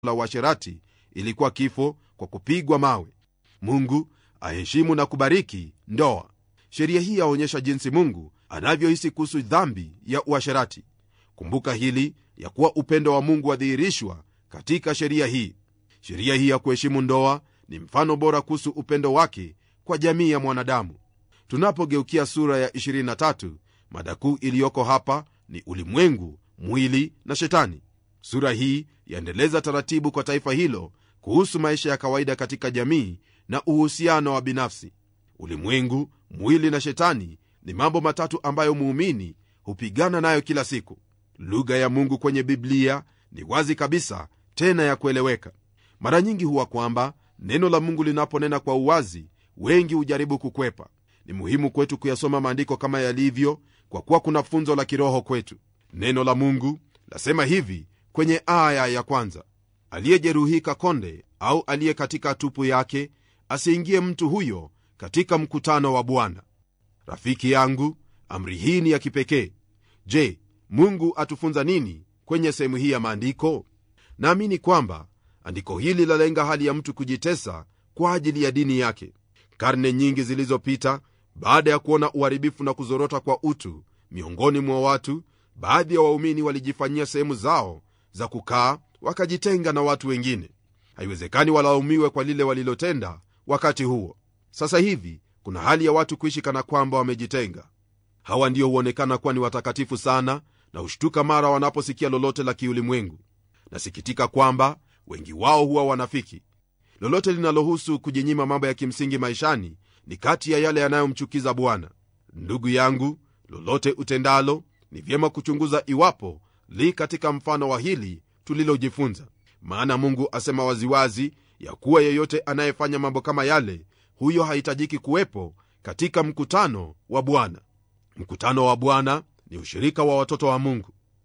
la uasherati ilikuwa kifo kwa kupigwa mawe mungu aheshimu na kubariki ndoa sheria hii yaonyesha jinsi mungu anavyohisi kuhusu dhambi ya uasherati kumbuka hili ya kuwa upendo wa mungu wadhihirishwa katika sheria hii sheria hii ya kuheshimu ndoa ni mfano bora kuhusu upendo wake kwa jamii ya mwanadamu tunapogeukia sura ya 23 mada kuu iliyoko hapa ni ulimwengu mwili na shetani sura hii yaendeleza taratibu kwa taifa hilo kuhusu maisha ya kawaida katika jamii na uhusiano wa binafsi ulimwengu mwili na shetani ni mambo matatu ambayo muumini hupigana nayo kila siku lugha ya mungu kwenye biblia ni wazi kabisa tena ya kueleweka mara nyingi huwa kwamba neno la mungu linaponena kwa uwazi wengi hujaribu kukwepa ni muhimu kwetu kuyasoma maandiko kama yalivyo kwa kuwa kuna funzo la kiroho kwetu neno la mungu lasema hivi kwenye aya ya kwanza aliyejeruhika konde au aliye katika tupu yake asiingie mtu huyo katika mkutano wa bwana rafiki yangu amri hii ni ya kipekee je mungu atufunza nini kwenye sehemu hii ya maandiko naamini kwamba andiko hili lalenga hali ya mtu kujitesa kwa ajili ya dini yake karne nyingi zilizopita baada ya kuona uharibifu na kuzorota kwa utu miongoni mwa watu baadhi ya waumini walijifanyia sehemu zao za kukaa wakajitenga na watu wengine haiwezekani walaumiwe kwa lile walilotenda wakati huo sasa hivi kuna hali ya watu kuishi kana kwamba wamejitenga hawa ndio huonekana kuwa ni watakatifu sana na hushtuka mara wanaposikia lolote la kiulimwengu nasikitika kwamba wengi wao huwa wanafiki lolote linalohusu kujinyima mambo ya kimsingi maishani ni kati ya yale yanayomchukiza bwana ndugu yangu lolote utendalo ni vyema kuchunguza iwapo li katika mfano wa hili tulilojifunza maana mungu asema waziwazi ya kuwa yeyote anayefanya mambo kama yale huyo hahitajiki kuwepo katika mkutano wa bwana mkutano wa bwana ni ushirika wa watoto wa mungu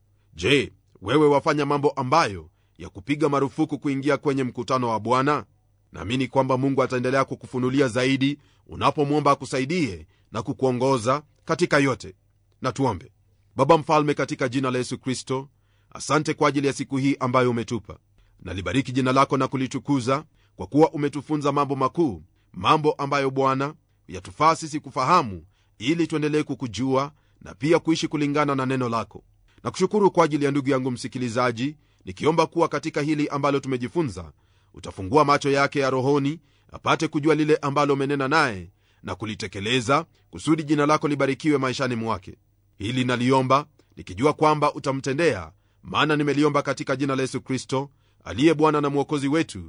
je wewe wafanya mambo ambayo ya kupiga marufuku kuingia kwenye mkutano wa bwana naamini kwamba mungu ataendelea kukufunulia zaidi unapomwomba akusaidie na kukuongoza katika yote na tuombe baba mfalme katika jina la yesu kristo asante kwa ajili ya siku hii ambayo umetupa nalibariki jina lako na kulitukuza kwa kuwa umetufunza mambo makuu mambo ambayo bwana yatufaa sisi kufahamu ili tuendelee kukujua na pia kuishi kulingana na neno lako na kushukuru kwa ajili ya ndugu yangu msikilizaji nikiomba kuwa katika hili ambalo tumejifunza utafungua macho yake ya rohoni apate kujua lile ambalo umenena naye na kulitekeleza kusudi jina lako libarikiwe maishani mwake hili naliomba nikijua kwamba utamtendea maana nimeliomba katika jina la yesu kristo aliye bwana na mwokozi wetu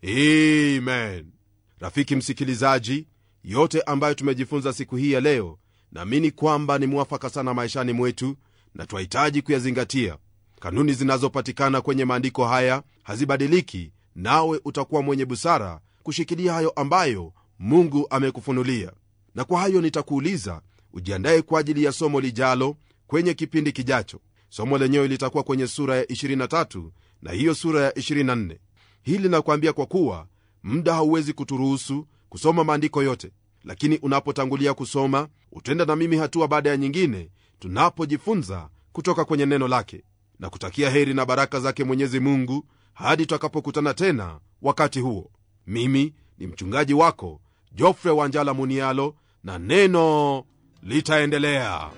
amen rafiki msikilizaji yote ambayo tumejifunza siku hii ya leo naamini kwamba ni mwafaka sana maishani mwetu na twahitaji kuyazingatia kanuni zinazopatikana kwenye maandiko haya hazibadiliki nawe utakuwa mwenye busara kushikilia hayo ambayo mungu amekufunulia na kwa hayo nitakuuliza ujiandaye kwa ajili ya somo lijalo kwenye kipindi kijacho somo lenyewe litakuwa kwenye sura ya 23 na hiyo sura ya 24 hili nakwambia kwa kuwa muda hauwezi kuturuhusu kusoma maandiko yote lakini unapotangulia kusoma utenda na mimi hatua baada ya nyingine tunapojifunza kutoka kwenye neno lake na kutakia heri na baraka zake mwenyezi mungu hadi tutakapokutana tena wakati huo mimi ni mchungaji wako jofre wanjala munialo na neno litaendelea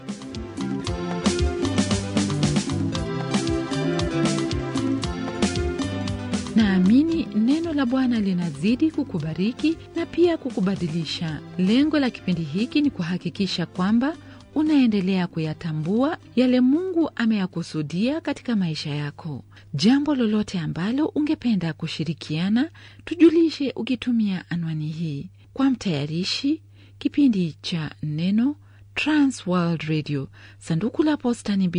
naamini neno la bwana linazidi kukubariki na pia kukubadilisha lengo la kipindi hiki ni kuhakikisha kwamba unaendelea kuyatambua yale mungu ameyakusudia katika maisha yako jambo lolote ambalo ungependa kushirikiana tujulishe ukitumia anwani hii kwa mtayarishi kipindi cha neno transworld radio sanduku la posta ni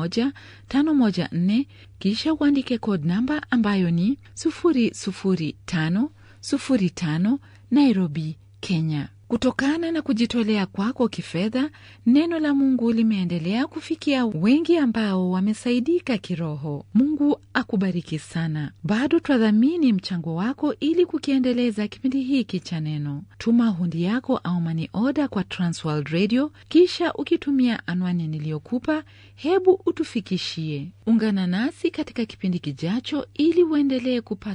2154 kisha uandike code namba ambayo ni 00505 nairobi kenya Kutokana na kujitolea kwako kifedha, neno la Mungu limeendelea kufikia wengi ambao wamesaidika kiroho. Mungu akubariki sana. Bado twadhamini mchango wako ili kukiendeleza kipindi hiki cha neno. Tuma hundi yako au mani oda kwa Transworld Radio, kisha ukitumia anwani niliyokupa, hebu utufikishie. Ungana nasi katika kipindi kijacho ili uendelee kupata